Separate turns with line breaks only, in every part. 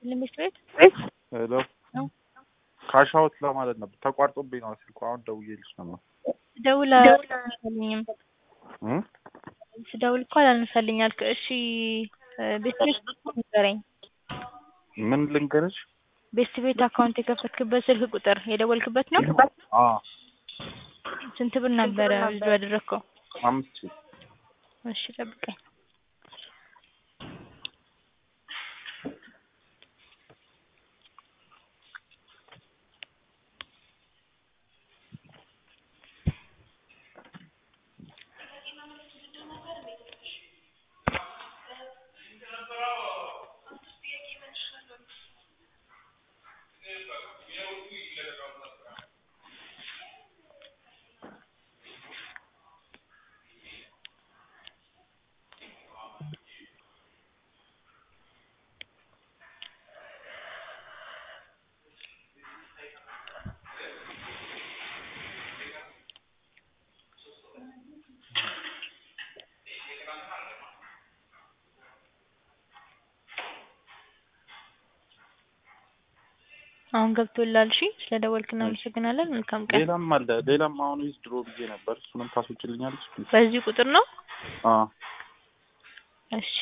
ትምህርት ቤት
ሄሎ
ነው።
ካሻውት ለማለት ነበር ተቋርጦብኝ ነው ስልኩ። አሁን ደውዬልሽ ነበር።
ስደውል አላነሳልኝም።
እ?
ስደውል እኮ አላነሳልኝ አልክ። እሺ ቤት ቤት ንገረኝ።
ምን ልንገርሽ?
ቤት ቤት አካውንት የከፈትክበት ስልክ ቁጥር የደወልክበት ነው?
አ
ስንት ብር ነበረ ልጁ ያደረግከው?
አምስት ሺህ
እሺ ጠብቀኝ። አሁን ገብቶላል። እሺ ስለደወልክ እናመሰግናለን። መልካም ቀን።
ሌላም አለ። ሌላም አሁን ዊዝ ድሮ ብዬ ነበር። እሱንም ታስወጪልኛለሽ?
በዚህ ቁጥር ነው?
አ
እሺ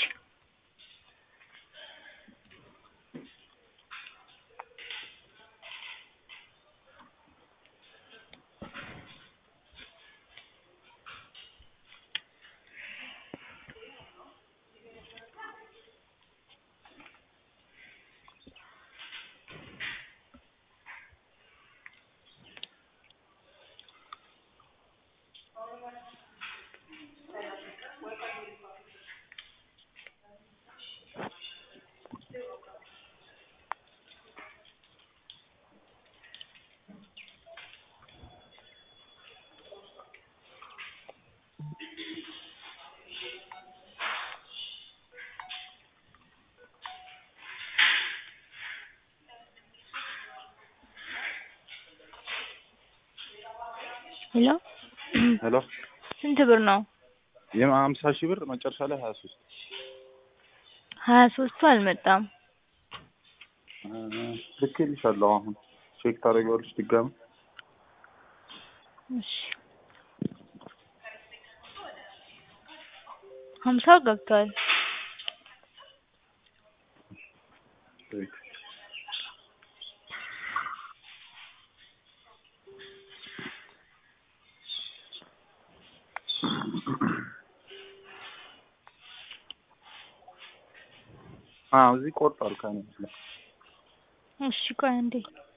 ሄሎ
ሄሎ
ስንት ብር ነው?
የሀምሳ ሺህ ብር መጨረሻ ላይ ሀያ ሶስት
ሀያ ሶስቱ አልመጣም።
ልኬልሻለሁ። አሁን ቼክ ታደርጊዋለሽ ድጋሚ።
እሺ ሀምሳው ገብቷል።
አዎ እዚህ ቆርጧል ከእኔ መስሎኝ።
እሺ ቆይ አንዴ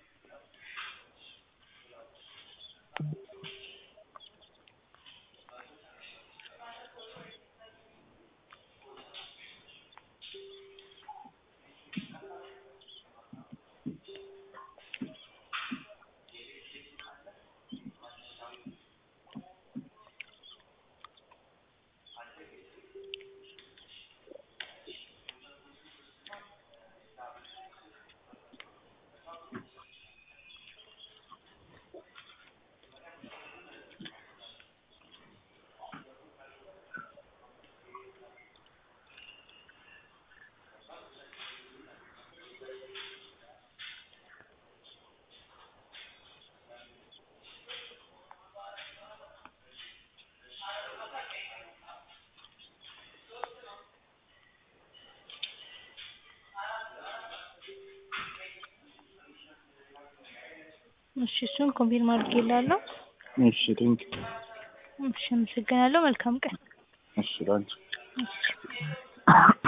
እሺ እሱን ኮንፊርም አድርጌልሃለሁ።
እሺ ቴንክ
እሺ አመሰግናለሁ። መልካም ቀን።
እሺ ላንቺ
እሺ